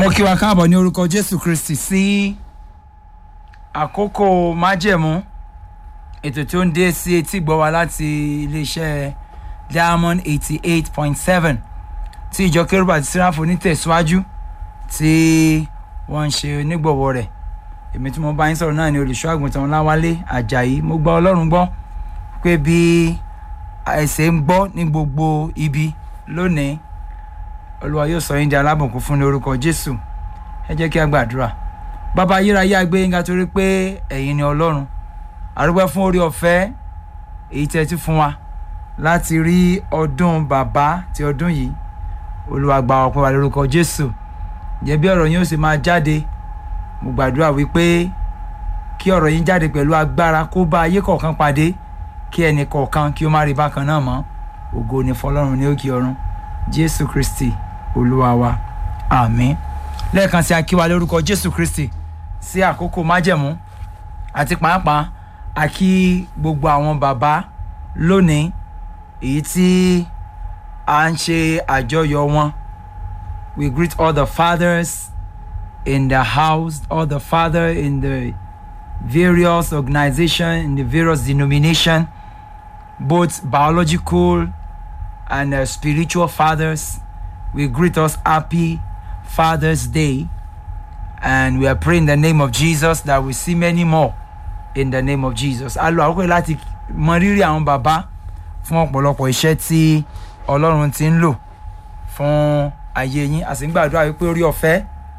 mo kí wa káàbọ̀ ní orúkọ jésù kristi sí àkókò májẹ̀mú ètò tí ó ń dé sí etí gbọ́ wa láti iléeṣẹ́ diamond eighty eight point seven tí ìjọ kérúbù àti síráfù nítẹ̀síwájú tí wọ́n ń ṣe onígbọ̀wọ́ rẹ̀ èmi tí mo bá yín sọ̀rọ̀ náà ni olùṣọ́ àgùntàn ọláwálé ajayi mo gbọ́ ọlọ́run gbọ́ pé bí ẹsẹ̀ ń gbọ́ ní gbogbo ibi lónìí olúwa yóò sọ yín di alábùnkún fún ní orúkọ jésù ẹ jẹ́ kí a gbàdúrà bàbá ayérayé agbé yín ká torí pé ẹ̀yin ni ọlọ́run àrùgbẹ́ fún orí ọ̀fẹ́ èyí tẹ́ ti fún wa láti rí ọdún bàbá ti ọdún yìí olúwa gba ọpẹ́ wa lórúkọ jésù jẹ́ bí ọ̀rọ̀ yín ó sì máa jáde mo gbàdúrà wípé kí ọ̀rọ̀ yín jáde pẹ̀lú agbára kó bá ayé kọ̀ọ̀kan pàdé kí ẹnì kọ̀ọ̀kan kí ó má rí bákan náà mọ́ ògo ni fọlọ́run ní òkè ọ̀run jésù kristi olúwa wa àmín lẹ́ẹ̀kan sí akíwa lórúkọ jésù kristi sí àkókò májẹ̀mú àti pàápàá àkí gbogbo àwọn bàbá lónìí èyí tí à ń ṣe àjọyọ̀ wọn we greet all the fathers in the house all the father in the various organization in the various denomination both biological and uh, spiritual fathers we greet us happy father's day and we are praying in the name of jesus that we see many more in the name of jesus a lo àkókò yìí láti mọ rírì àwọn bàbá fún ọ̀pọ̀lọpọ̀ iṣẹ́ tí ọlọ́run ti ń lò fún ayé yín a sì ń gbàdúrà wípé orí ọ̀fẹ́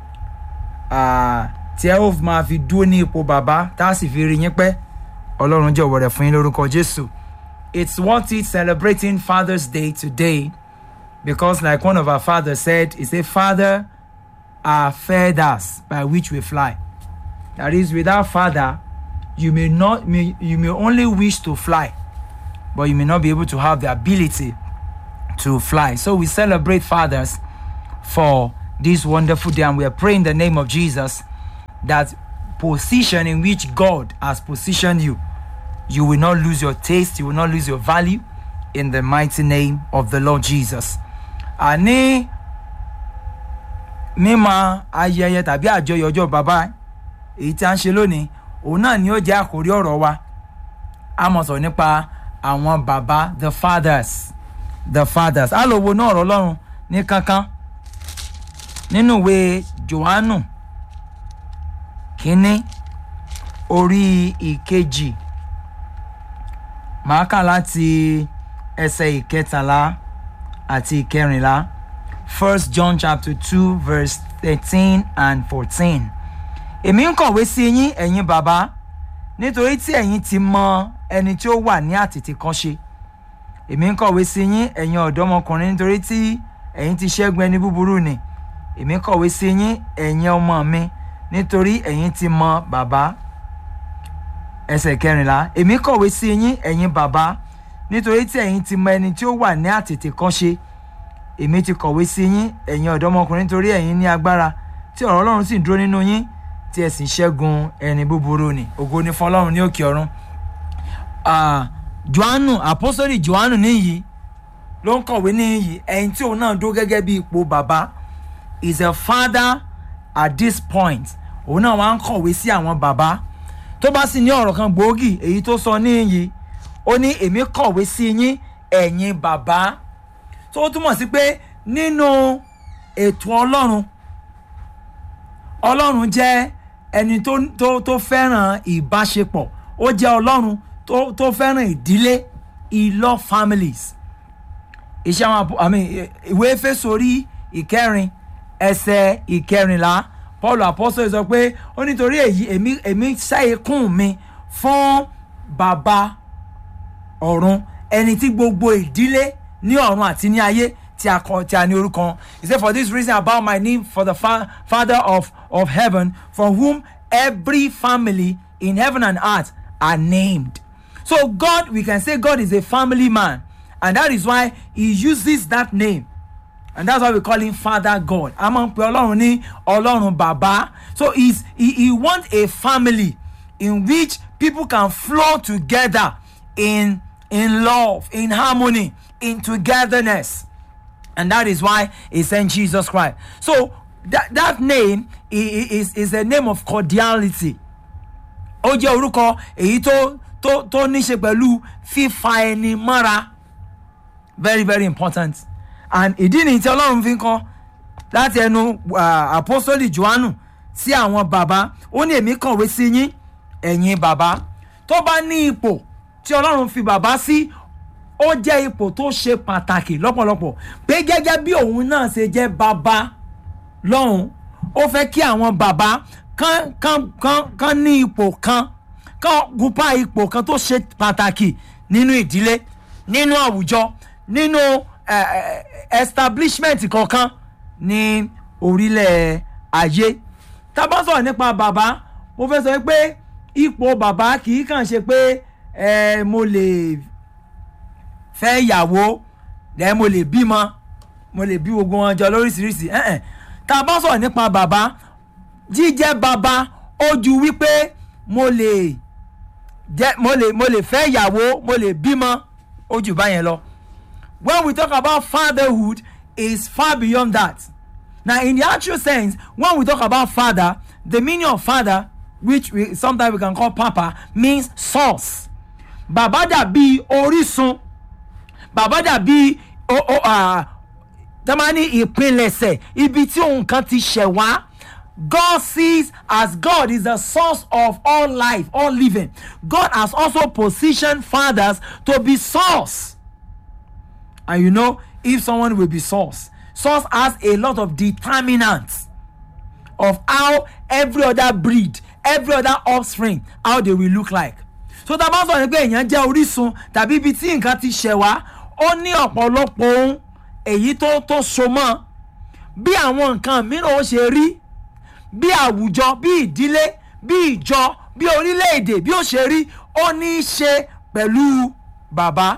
tí ẹ ó máa fi dúró ní ipò bàbá tá a sì fi rí yín pẹ́ ọlọ́run jọ̀wọ́ rẹ̀ fún yín lórúkọ jésù it's worth it celebrating father's day today because like one of our fathers said he say father are feathers by which we fly that is without father you may not may, you may only wish to fly but you may not be able to have the ability to fly so we celebrate fathers for this wonderful day and we are praying in the name of jesus that position in which god has positioned you you will not lose your taste you will not lose your value in the mighty name of the lord jesus àní mímọ ayẹyẹ tàbí àjọyọ̀ ọjọ́ bàbá èyí tí a ń ṣe lónìí òun náà ni ó jẹ́ àkórí ọ̀rọ̀ wa a mọ̀ sọ nípa àwọn bàbá the fathers the fathers á lọ wo náà ọ̀rọ̀ ọlọ́run ní kankan nínú ìwé johannu kínní orí ìkejì màá kà láti ẹsẹ̀ ìkẹtàlá àti ìkẹrìnlá first john chapter two verse thirteen and fourteen èmi ń kọ̀wé sí yín ẹ̀yin bàbá nítorí tí ẹ̀yin ti mọ ẹni tí ó wà ní àtètè kan ṣe èmi ń kọ̀wé sí yín ẹ̀yin ọ̀dọ́mọkùnrin nítorí tí ẹ̀yin ti ṣẹ́gun ẹni búburú ni èmi ń kọ̀wé sí yín ẹ̀yin ọmọ mi nítorí ẹ̀yin ti mọ bàbá ẹsẹ̀ kẹrìnlá èmi kọ̀wé sí yín ẹ̀yin bàbá nítorí tí ẹ̀yin ti mọ ẹni tí ó wà ní àtètè kan ṣe èmi ti kọ̀wé sí yín ẹ̀yin ọ̀dọ́mọkùnrin nítorí ẹ̀yin ní agbára tí ọ̀rọ̀ ọlọ́run sì dúró nínú yín tí ẹ sì ṣẹ́gun ẹni búburú ni ògo ni fún ọlọ́run ní òkè ọ̀run. johannu àpọ́sọ́lì johannu níyì ló ń kọ̀wé níyì ẹ̀yin tí òun náà dó gẹ́gẹ́ bí ipò bàbá is a father at this point òun náà wá ń kọ̀wé sí àwọn bàbá tó bá sì ní ọ̀rọ̀ kan gbòógì èyí tó sọ níyì ó ní èmi kọ̀wé sí yín ẹ̀yin bàbá tó túmọ̀ sí pé nínú ètò ọlọ́run ọlọ́run jẹ́ ẹni tó tó tó fẹ́ràn ìbáṣepọ̀ ó jẹ́ ọlọ́run tó tó fẹ́ràn ìdílé he love families iṣẹ́ àwọn àmì ìwé fésórí ìkẹrin ẹsẹ̀ ìkẹrìnlá paul apostol sọ pé ó nítorí èyí èmi èmi ṣàyẹ̀kùn mi fún bàbá ọ̀run ẹni tí gbogbo ìdílé ní ọ̀run àti ní ayé tí a kọ tí a ní orúkọ he said for this reason I bow my knee for the fa father of of heaven for whom every family in heaven and earth are named so God we can say God is a family man and that is why he uses that name and that's why we call him father God a máa ń pe ọlọ́run ní ọlọ́run bàbá so he's, he he wants a family in which people can flow together in in love in harmony in togetherness and that is why he sent jesus christ so that, that name i- i- is, is a name of cordiality ó jẹ́ orúkọ èyí tó tó tó ní ṣe pẹ̀lú fífa ẹni mọ́ra very very important and ìdí nìyí tí ọlọ́run fi ń kọ́ láti ẹnu ah, apostoli johannu sí àwọn bàbá ó ní èmi kọ̀wé sí yín ẹ̀yin bàbá tó bá ní ipò tí ọlọ́run fi bàbá sí ó jẹ́ ipò tó ṣe pàtàkì lọ́pọ̀lọpọ̀ pé gẹ́gẹ́ bí òun náà ṣe jẹ́ bàbá lọ́hùn ó fẹ́ kí àwọn bàbá kan kan kan kan ní ipò kan kan gúnpá ipò kan tó ṣe pàtàkì nínú ìdílé nínú àwùjọ nínú eh, eh, establishment kọ̀ọ̀kan ní orílẹ̀ ayé tá a bá sọ̀rọ̀ nípa bàbá mo fẹ́ sọ pé ipò bàbá kì í kàn ṣe pé eh, mo lè fẹ́ ìyàwó ẹ mo lè bímọ mo lè bí gbogbo wọn jọ lóríṣiríṣi ẹ̀ẹ́n tá a bá sọ̀rọ̀ nípa bàbá jíjẹ́ bàbá ó ju wípé mo lè jẹ́ mo lè mo lè fẹ́ ìyàwó mo lè bímọ ó jù báyẹn lọ when we talk about fatherhood is far beyond that now in the actual sense when we talk about father the meaning of father which we sometimes we can call papa means source bàbá dàbí orísun bàbá dàbí o o ah tamani ìpilẹ̀ṣẹ̀ ibi tí ohun kan ti ṣẹ̀ wá God sees as God is the source of all life all living God has also positioned fathers to be source and you know if someone will be source source has a lot of determinants of how every other breed every other offspring how they will look like so tá a bá sọ̀rọ̀ pé èèyàn jẹ́ orísun tàbí ibi tí nǹkan ti ṣẹ̀ wá ó ní ọ̀pọ̀lọpọ̀ ohun èyí tó tó so mọ́ bí àwọn nǹkan mìíràn ó ṣe rí bí àwùjọ bí ìdílé bí ìjọ bí orílẹ̀-èdè bí ó ṣe rí ó ní í ṣe pẹ̀lú bàbá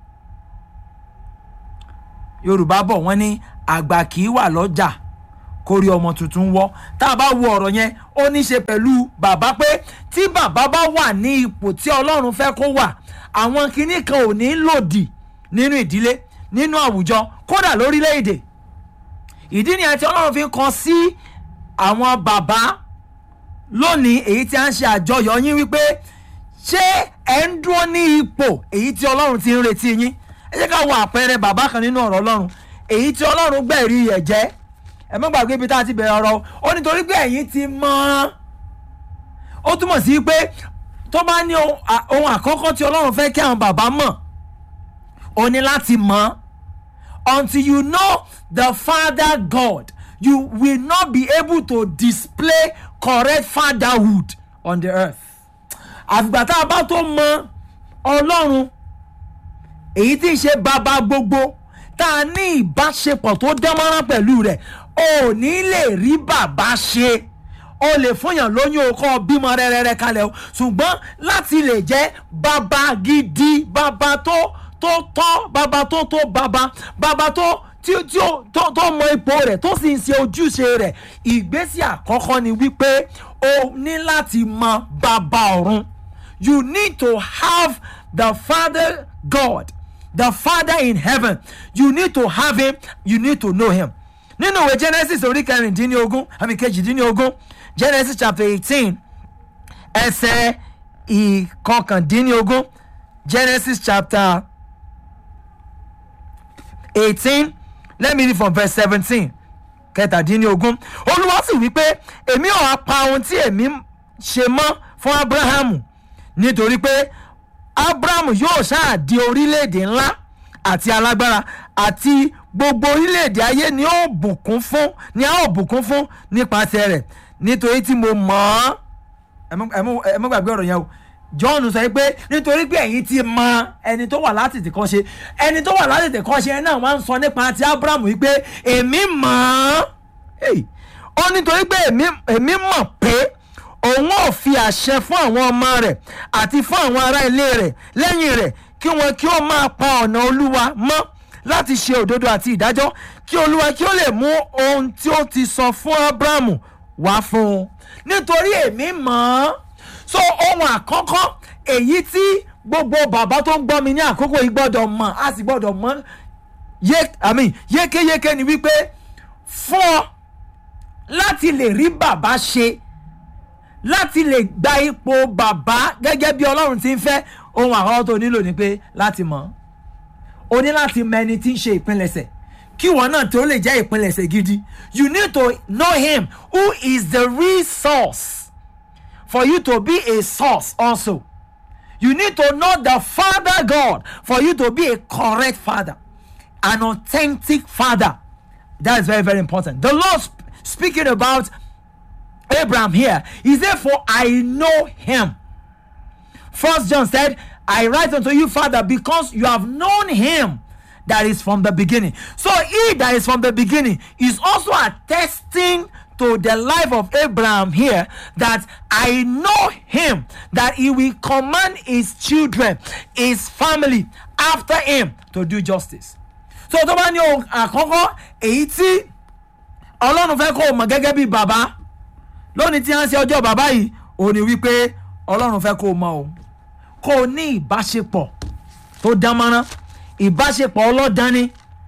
yorùbá bọ̀ wọ́n ní àgbà kì í wà lọ́jà kó rí ọmọ tuntun wọ́ tá a bá wo ọ̀rọ̀ yẹn ó ní í ṣe pẹ̀lú bàbá pé tí bàbá bá wà ní ipò tí ọlọ́run fẹ́ kó wà àwọn kinní kan ò ní lòdì nínú ìdílé nínú àwùjọ kódà lórílẹ̀‐èdè ìdí nìyẹn tí ọlọ́run fi ń kan sí àwọn bàbá lónìí èyí tí a ń ṣe àjọyọ̀ yín wípé ṣé ẹ̀ ń dúró ní ipò èyí tí ọlọ́run ti ń retí yín ẹ jẹ́ ká wo àpẹẹrẹ bàbá kan nínú ọ̀rọ̀ ọlọ́run èyí tí ọlọ́run gbẹ̀rí ẹ̀ jẹ́ ẹ má gbàgbé ibi tá a ti bẹ̀rẹ̀ ọ̀rọ̀ ó nítorí pé ẹ̀yin ti mọ̀ ọ́n ó túmọ̀ sí pé tó bá ní ohun à- ohun àkọ́kọ́ tí ọlọ́run fẹ́ kí àwọn bàbá mọ̀ ó ní láti mọ̀ ọ́n until you know the father God you will not be able to display correct fatherhood on the earth àfìgbà tá a bá tó mọ̀ ọlọ́run èyí tí ń ṣe bàbá gbogbo tá a ní ìbáṣepọ̀ tó dánmọ́rán pẹ̀lú rẹ̀ ò ní lè rí bàbá ṣe o lè fúnyàn lóyún okọ bímọ rẹrẹrẹ kalẹ̀ o ṣùgbọ́n láti lè jẹ́ bàbá gidi bàbá tó tó tọ́ bàbá tó tó bàbá bàbá tó tí tí ó tó tó mọ ipò rẹ̀ tó sì ń ṣe ojúṣe rẹ̀ ìgbésẹ̀ àkọ́kọ́ ni wípé o ní láti mọ bàbá ọ̀run you need to have the father God the father in heaven you need to have him you need to know him nínú ìwé genesis orí kẹrìndínlógún àmì kejìdínlógún genesis chapter eighteen ẹsẹ̀ ìkọkàndínlógún genesis chapter eighteen let me read from verse seventeen kẹtàdínlógún olúwa sì wí pé èmi ò wá pa ohun tí èmi ṣe mọ́ fún abrahamu nítorí pé abrahamu yóò ṣáà di orílẹ̀-èdè ńlá àti alágbára àti gbogbo orílẹ̀-èdè ayé ni ó bùkún fún ni a ó bùkún fún nípasẹ̀ rẹ̀ nítorí tí mo mọ̀ ọ́ ẹ mọ́- ẹ mọ́- ẹ mọ́ gbàgbé ọ̀rọ̀ yẹn o john sọ pé nítorí pé ẹ̀yin ti mọ ẹni tó wà láti tìkọ́ ṣe ẹni tó wà láti tìkọ́ ṣe náà wọ́n á ń sọ nípa ti abrahamu yìí pé èmi mọ̀ ọ́ Hey, ó nítorí pé èmi èmi mọ̀ pé òun ò fi àṣẹ fún àwọn ọmọ rẹ̀ àti fún àwọn ará ilé rẹ̀ lẹ́yìn rẹ̀ kí wọn kí ó máa pa ọ̀nà olúwa mọ́ láti ṣe òdodo àti ìdájọ́ kí olúwa kí ó lè mú ohun tí ó ti sọ fún abrahamu wá fún un nítorí èmi mọ̀ ọ́ so ohun àkọ́kọ́ èyí tí gbogbo bàbá tó ń gbọ́ mi ní àkókò yìí gbọ́dọ̀ mọ̀ a sì gbọ́dọ̀ mọ̀ yé I mean, yékéyéké ni wípé fún ọ láti lè rí bàbá ṣe láti lè gba ipò bàbá gẹ́gẹ́ bí ọlọ́run ti ń fẹ́ ohun àkọ́kọ́ tó nílò ni pé láti mọ̀ o ní láti mọ ẹni tí ń ṣe ìpilẹ̀ṣẹ̀ kí ìwọ náà tó lè jẹ́ ìpilẹ̀ṣẹ̀ gidi you need to know him who is the real source for you to be a source also you need to know the father god for you to be a correct father an authentic father that is very very important the lord sp- speaking about abraham here he said for i know him first john said i write unto you father because you have known him that is from the beginning so he that is from the beginning is also attesting to the life of abraham here that i know him that he will command his children his family after him to do justice so tó bá ní ohun àkọ́kọ́ èyí tí ọlọ́run fẹ́ kó o mọ̀ gẹ́gẹ́ bí bàbá lónìí tí wọ́n ṣe ọjọ́ bàbá yìí ò ní wípé ọlọ́run fẹ́ kó o mọ̀ o kó o ní ìbáṣepọ̀ tó dánmọ́rán ìbáṣepọ̀ ọlọ́dání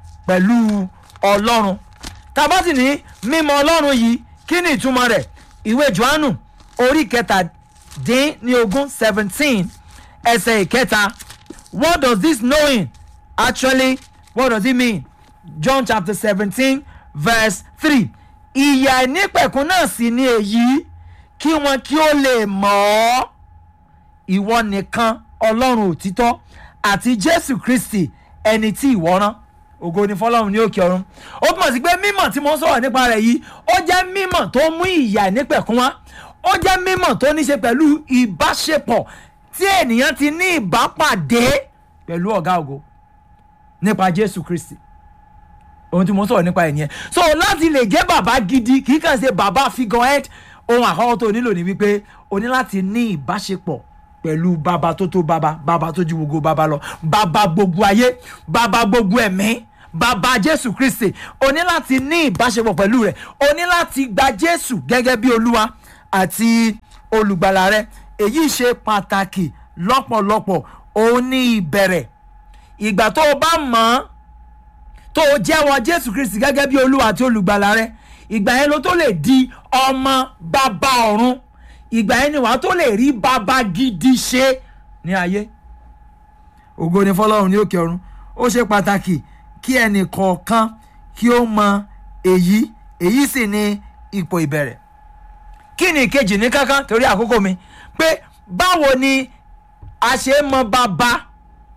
pẹ̀lú ọlọ́run tàbá sì ní mímọ̀ ọlọ́run yìí kí ni ìtumọ̀ rẹ̀ ìwé johannu orí kẹtàdín ní ogún seventeen ẹsẹ̀ ìkẹta what does this knowing actually what does it mean john chapter seventeen verse three ìyà ìnípẹ̀kun náà sì ni èyí kí wọn kí ó lè mọ̀ ọ́ ìwọ nìkan ọlọ́run òtítọ́ àti jésù kristi ẹni tí ìwọ rán ògo ni fọlọ́run ní òkè ọ̀run ó túmọ̀ sí pé mímọ̀ tí mo ń sọ̀rọ̀ nípa rẹ̀ yìí ó jẹ́ mímọ̀ tó mú ìyà ìnípẹ̀kun wá ó jẹ́ mímọ̀ tó ní ṣe pẹ̀lú ìbáṣepọ̀ tí ènìyàn ti ní ìbápàdé pẹ̀lú ọ̀gá ògo nípa jésù kristi ohun tí mo ń sọ̀rọ̀ nípa ẹ̀ nìyẹn so láti lè jẹ́ bàbá gidi kì í kàn ṣe bàbá figurehead ohun àkọ́kọ́ tó nílò ni wípé o ní láti ní ìbáṣepọ̀ pẹ̀lú bàbá tó tó bàbá bàbá tó ju gbogbo bàbá lọ bàbá gbogbo ayé bàbá gbogbo ẹ̀mí bàbá jésù kristi o ní láti ní ìbáṣepọ̀ pẹ̀lú rẹ̀ o ní láti gba jésù gẹ́gẹ́ bí olúwa àti olùgbàlà rẹ èyí ṣe pàtàkì lọ́pọ̀lọpọ̀ òun ní ìbẹ̀rẹ̀ ìgbà tó o bá mọ̀ ọ́n tó o jẹ́wọ́ jésù kristi gẹ́gẹ́ bí olúwa àti olùgbàlà rẹ ìgbà yẹn ló tó lè di ọmọ bàbá ọ̀run ìgbà yẹn ni wàá tó lè rí bàbá gidi ṣe ní ayé ògo ni fọlọ́run ní òkè ọ̀run ó ṣe pàtàkì kí ẹnì kọ̀ọ̀kan kí ó mọ èyí èyí sì ni ipò ìbẹ̀rẹ̀ kí ni ìkejì ní kankan torí àkókò mi pé báwo ni a ṣe mọ bàbá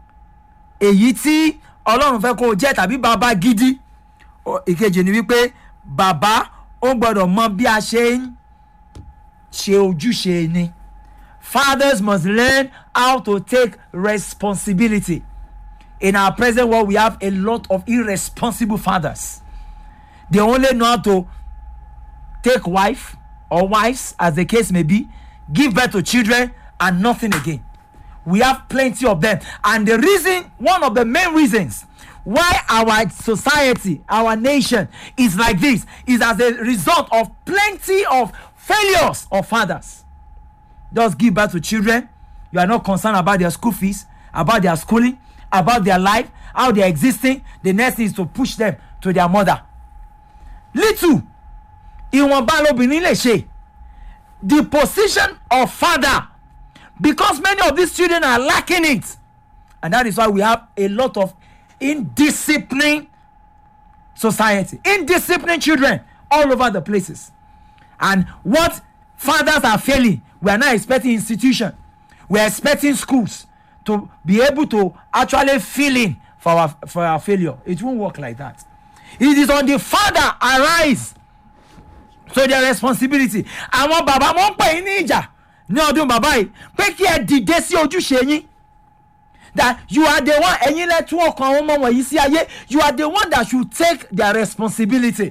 èyí tí ọlọ́run fẹ́ kó o jẹ́ tàbí bàbá gidi Ó- ìkejì ni wípé bàbá ó gbọ́dọ̀ mọ bí a ṣe ń ṣe ojúṣe ni fathers must learn how to take responsibility in our present world we have a lot of irresponsible fathers they only know how to take wife or wives as the case may be give birth to children and nothing again we have plenty of them and the reason one of the main reasons why our society our nation is like this is as a result of plenty of failures of fathers just give birth to children you are not concerned about their school fees about their schooling about their life how they are existing the next thing is to push them to their mother little ìwọ̀nba lobìnrin lè ṣe the position of father because many of these children are lacking it and that is why we have a lot of indisciplined society indisciplined children all over the places and what fathers are failing we are now expecting institution we are expecting schools to be able to actually fill in for our for our failure it won't work like that it is on the father arise so their responsibility àwọn bàbá wọn ń pè yín ní ìjà ní ọdún bàbá yìí pé kí ẹ dìde sí ojúṣe yín that you are the one ẹ̀yin lẹ tún ọkàn àwọn ọmọ wọ̀nyí sí ayé you are the one that should take their responsibility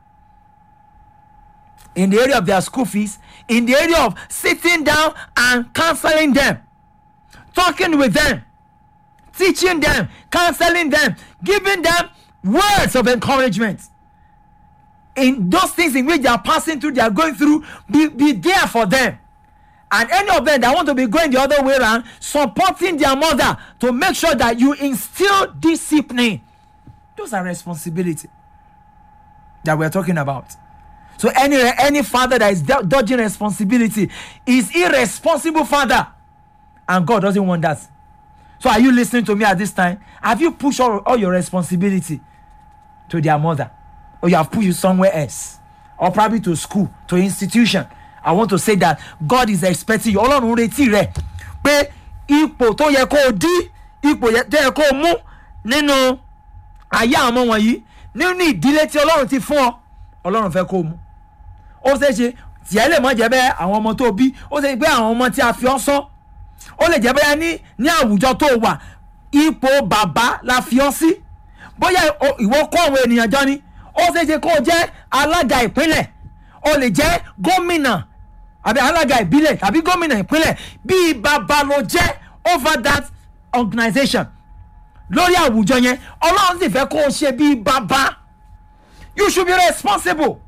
in the area of their school fees in the area of sitting down and counseling them talking with them teaching them counseling them giving them words of encouragement in those things in which they are passing through they are going through be be there for them and any of them that want to be going the other way around supporting their mother to make sure that you instill discipline those are responsibility that we are talking about so any any father that is do- dodging responsibility is irresponsible father and god doesn't want that so are you lis ten ing to me at this time have you pushed all, all your responsibility to their mother or you have pushed it somewhere else or probably to school to institution i want to say that god is expecting you ọlọ́run retí rẹ pé ipò tó yẹ kó o dí ipò yẹ- tó yẹ kó o mú nínú ayé àwọn ọmọ wọ̀nyí nínú ìdílé tí ọlọ́run ti fún ọ ọlọ́run fẹ́ kó o mú ó ṣeé ṣe tiẹ̀ lè mọ̀ jẹ́ bẹ́ẹ̀ àwọn ọmọ tó bí ó ṣe pé àwọn ọmọ tí a fi ọ́ sọ́ ó lè jẹ́ bẹ́ẹ̀ ní ní àwùjọ tó wà ipò bàbá la fi ọ́ sí bóyá o- ìwọ kó àwọn ènìyàn jọ ni ó ṣeé ṣe kó o jẹ́ alága ìpínlẹ̀ o lè jẹ́ gómìnà àbí alága ìbílẹ̀ tàbí gómìnà ìpínlẹ̀ bíi bàbá ló jẹ́ over that organisation lórí àwùjọ yẹn ọlọ́run sì fẹ́ kó o ṣe bíi bàbá you should be responsible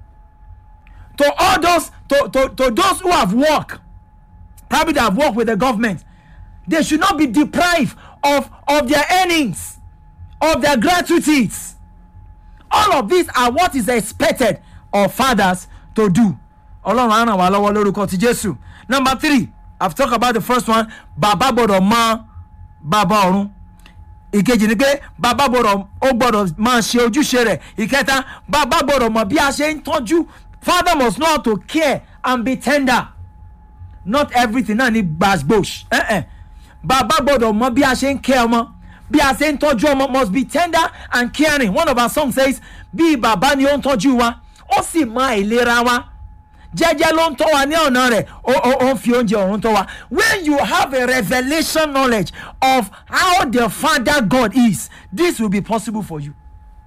to all those to to to those who have work probably that have worked with the government they should not be deprived of of their earnings of their gratuities all of these are what is expected of fathers to do ọlọ́run á ràn wá lọ́wọ́ lórúkọ ti jésù number three i have talked about the first one bàbá gbọ́dọ̀ mọ bàbá ọ̀run ìkejì ni pé bàbá gbọ́dọ̀ ó gbọ́dọ̀ máa ṣe ojúṣe rẹ̀ ìkẹta bàbá gbọ́dọ̀ mọ bí a ṣe ń tọ́jú father must know how to care and be tender not everything náà ni gbàgbòs bàbá gbọ́dọ̀ mọ bí a ṣe ń kẹ́ ọmọ bí a ṣe ń tọ́jú ọmọ must be tender and caring one of our songs says bí bàbá ni ó ń tọ́jú wa ó sì mọ àìlera wa jẹ́jẹ́ ló ń tọ́ wa ní ọ̀nà rẹ̀ ó ó ó ń fi oúnjẹ ọ̀run tọ́ wa when you have a revelation knowledge of how the father God is this will be possible for you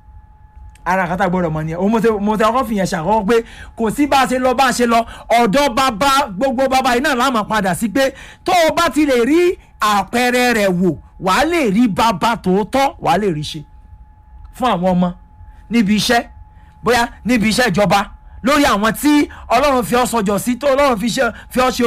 ara kata gbọdọ̀ mọ̀ nìyẹn mo tẹ mo tẹ ọkọ fìyẹn ṣàkọ́kọ́ pé kò sí bá a ṣe lọ bá a ṣe lọ ọ̀dọ́ bàbá gbogbo bàbá yìí náà láàmú padà sí pé tó o bá ti lè rí àpẹẹrẹ rẹ̀ wò wàá lè rí bàbá tòótọ́ wàá lè rí ṣe fún àwọn ọmọ níbi iṣẹ́ bóyá níbi iṣẹ́ ìjọba lórí àwọn tí ọlọ́run fi ọ́ sọjọ́ sí tó ọlọ́run fi ṣe- fi ọ́ ṣe